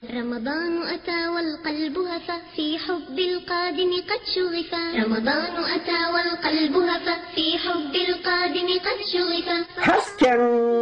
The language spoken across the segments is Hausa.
رمضان أتى والقلب هفى في حب القادم قد شغفا رمضان أتى والقلب هفى في حب القادم قد شغفا Hasken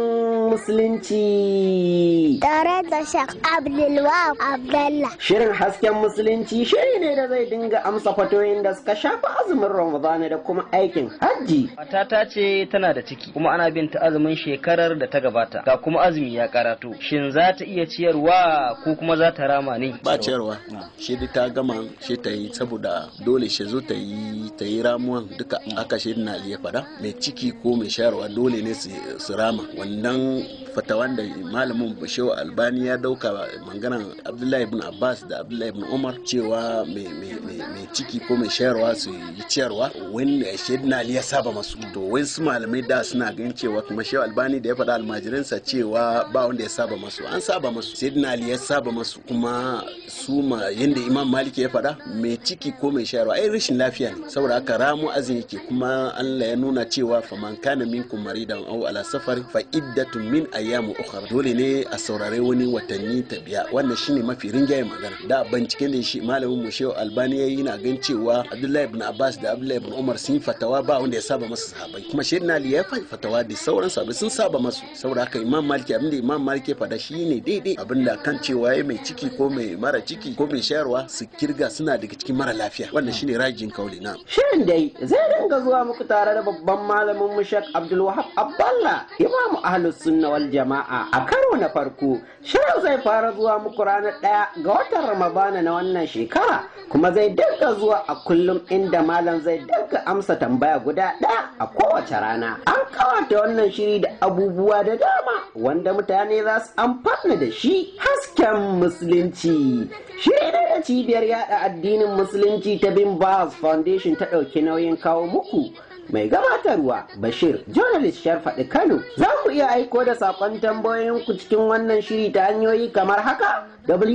Musulunci. Tare da Shak Abdulwahab Abdallah. Shirin hasken Musulunci shiri ne da zai dinga amsa fatoyin da suka shafi azumin Ramadana da kuma aikin hajji. Matata ce tana da ciki kuma ana bin ta azumin shekarar da ta gabata ga kuma azumi ya karato shin za ta iya ciyarwa ko kuma za ta rama ne ba ciyarwa shi da ta gama shi ta yi saboda dole shi zo ta yi ta yi ramuwan duka aka shi na iya fada mai ciki ko mai shayarwa dole ne su rama wannan fatawan da malamin bashewa albani ya dauka maganan abdullahi ibn abbas da abdullahi ibn umar cewa mai ciki ko mai shayarwa su yi ciyarwa wani shaidina ya saba masu to wai su malamai da suna ganin cewa kuma shewa albani da ya faɗa almajiransa cewa ba wanda ya saba masu an saba masu shaidina ali ya saba masu kuma su ma yanda imam maliki ya faɗa mai ciki ko mai shayarwa ai rashin lafiya ne saboda haka ramu azin yake kuma allah ya nuna cewa faman kana minkum maridan aw ala safar fa iddatun min ayyamu ukhra dole ne a saurare wani watanni ta biya wannan shine mafi rinjaye magana da binciken da shi malamin mu shehu albani yayi na gan cewa abdullahi ibn abbas da abdullahi ibn umar sun fatawa ba wanda ya saba masu sahabai kuma shehu ali ya fatawa da sauran sahabbai sun saba masu saboda haka imam maliki abinda imam maliki ya fada shine daidai abinda kan cewa ya mai ciki ko mai mara ciki ko mai shayarwa su kirga suna daga cikin mara lafiya wannan shine rajin kauli na Shirin dai zai dinga zuwa muku tare da babban malamin mu Sheikh Abdul Wahab Abdallah Imamu Ahlus Sunna wal Jama'a a karo na farko shirin zai fara zuwa muku ranar ɗaya ga watan Ramadana na wannan shekara kuma zai dinga zuwa a kullum inda malam zai dinga amsa tambaya guda ɗaya a kowace rana an kawata wannan shiri da abubuwa da dama wanda mutane za su amfana da shi hasken musulunci shiri ne da cibiyar yada addinin musulunci ta bin Baz Foundation ta ɗauki nauyin kawo muku mai gabatarwa Bashir journalist Sharfaɗi Kano za ku iya aiko da saƙon tambayoyinku cikin wannan shiri ta hanyoyi kamar haka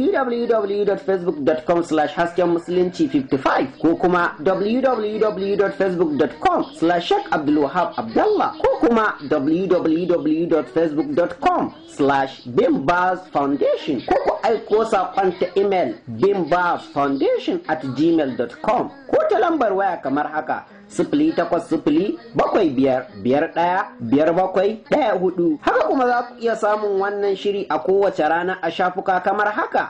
www.facebook.com slash hasken musulunci 55 ko kuma www.facebook.com slash Sheikh Abdulwahab Abdallah ko kuma www.facebook.com slash bimbaz foundation ko ku aiko saƙon ta email bimbaz foundation at gmail.com ko ta lambar waya kamar haka sifili takwas sifili bakwai biyar biyar ɗaya biyar bakwai ɗaya hudu haka kuma za ku iya samun wannan shiri a kowace rana a shafuka kamar haka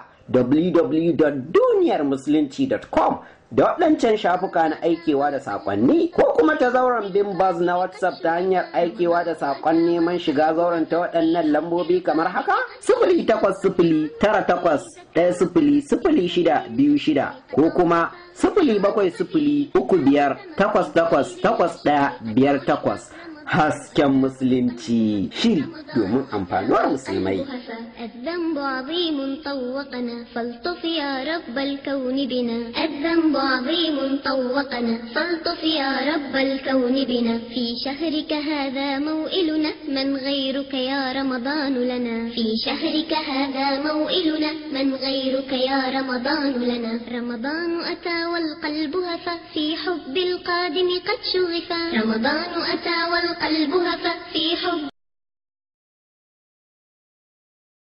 www.duniyarmusulunci.com da waɗancan shafuka na aikewa da saƙonni ko kuma ta zauren bimbaz na whatsapp ta hanyar aikewa da saƙon neman shiga zauren ta waɗannan lambobi kamar haka sifili takwas sifili tara takwas ɗaya sifili sifili shida biyu shida ko kuma sifili bakwai sifili uku biyar takwas takwas takwas ɗaya biyar takwas hasken musulunci shiri domin amfanuwar musulmai الذنب عظيم طوقنا فالطف يا رب الكون بنا الذنب عظيم طوقنا فالطف يا رب الكون بنا في شهرك هذا موئلنا من غيرك يا رمضان لنا في شهرك هذا موئلنا من غيرك يا رمضان لنا رمضان أتى والقلب هفى في حب القادم قد شغفا رمضان أتى والقلب هفى في حب